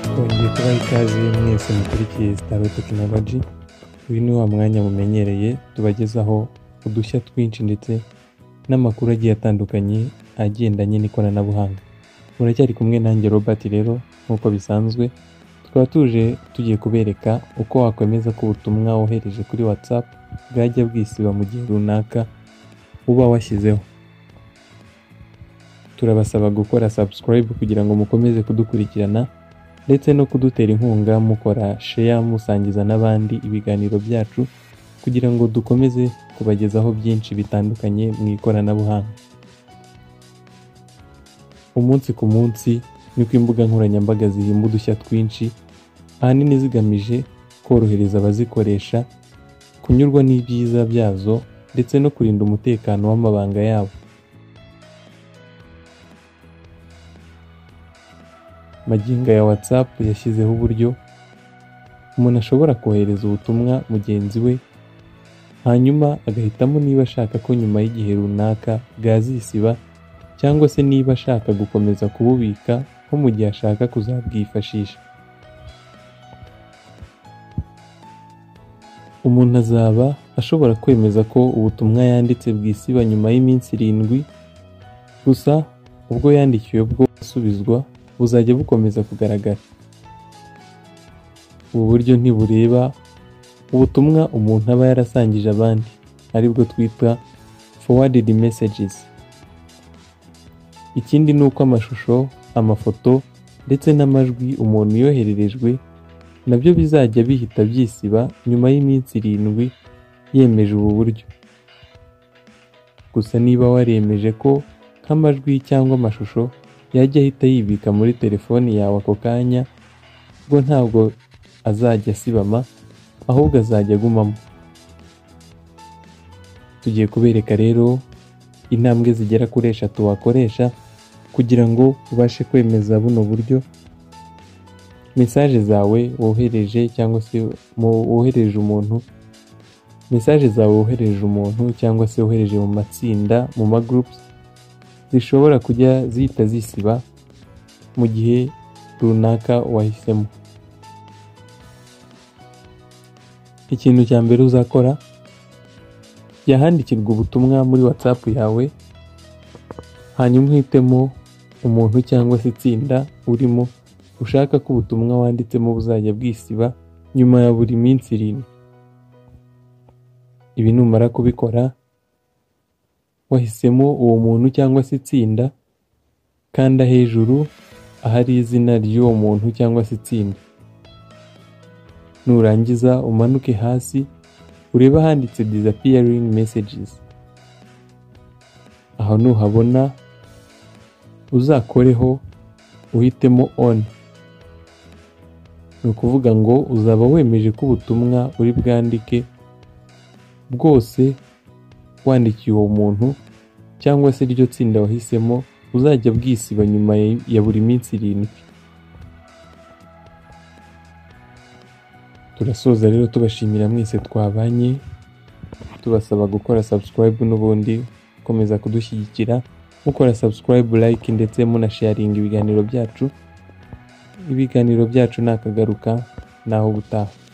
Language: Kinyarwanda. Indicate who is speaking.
Speaker 1: kubaha ikaze mwese mukurikiye Staro Technology uyu ni wa mwanya mumenyereye tubagezaho udushya twinshi ndetse n'amakuru agiye atandukanye agendanye n'ikoranabuhanga muracyari kumwe nanjye Robert rero nk'uko bisanzwe tukaba tuje tugiye kubereka uko wakwemeza ko ubutumwa wohereje kuri WhatsApp bwajya bwisiba mu gihe runaka uba washyizeho turabasaba gukora subscribe kugira ngo mukomeze kudukurikirana ndetse no kudutera inkunga mukora share musangiza n'abandi ibiganiro byacu kugira ngo dukomeze kubagezaho byinshi bitandukanye mu ikoranabuhanga umunsi ku munsi niko imbuga nkoranyambaga zihimba udushya twinshi ahanini zigamije korohereza abazikoresha kunyurwa n'ibyiza byazo ndetse no kurinda umutekano w'amabanga yabo magingo ya WhatsApp yashyizeho uburyo umuntu ashobora kohereza ubutumwa mugenzi we hanyuma agahitamo niba ashaka ko nyuma y'igihe runaka bwazisiba cyangwa se niba ashaka gukomeza kububika nko mu gihe ashaka kuzabwifashisha umuntu azaba ashobora kwemeza ko ubutumwa yanditse bwisiba nyuma y'iminsi irindwi gusa ubwo yandikiwe bwo busubizwa buzajya bukomeza kugaragara ubu buryo ntibureba ubutumwa umuntu aba yarasangije abandi aribwo twita forwarded messages ikindi ni uko amashusho amafoto ndetse n'amajwi umuntu yohererejwe nabyo bizajya bihita byisiba nyuma y'iminsi irindwi yemeje ubu buryo gusa niba waremeje ko nk'amajwi cyangwa amashusho yajya ahita yibika muri telefoni yawe ako kanya ubwo ntabwo azajya asibama ahubwo azajya agumamo tugiye kubereka rero intambwe zigera kuri eshatu wakoresha kugira ngo ubashe kwemeza buno buryo mesaje zawe wohereje cyangwa se wohereje umuntu mesaje zawe wohereje umuntu cyangwa se wohereje mu matsinda mu magurupusi zishobora kujya zihita zisiba mu gihe runaka wahisemo ikintu cya mbere uzakora yahandikirwa ubutumwa muri whatsapp yawe hanyuma uhitemo umuntu cyangwa se itsinda urimo ushaka ko ubutumwa wanditsemo buzajya bwisiba nyuma ya buri minsi irindwi ibi numara kubikora wahisemo uwo muntu cyangwa se itsinda kanda hejuru ahari izina ry'uwo muntu cyangwa se itsinda nurangiza umanuke hasi urebe ahanditse disappearing messages aho nuhabona uzakoreho uhitemo on ni ukuvuga ngo uzaba wemeje ko ubutumwa uri bwandike bwose wandikiye uwo muntu cyangwa se iryo tsinda wahisemo uzajya bwisiba nyuma ya buri minsi irindwi turasoza rero tubashimira mwese twabanye tubasaba gukora subscribe n'ubundi gukomeza kudushyigikira mukora subscribe like ndetse munasharinga ibiganiro byacu ibiganiro byacu ni akagaruka naho ubutaha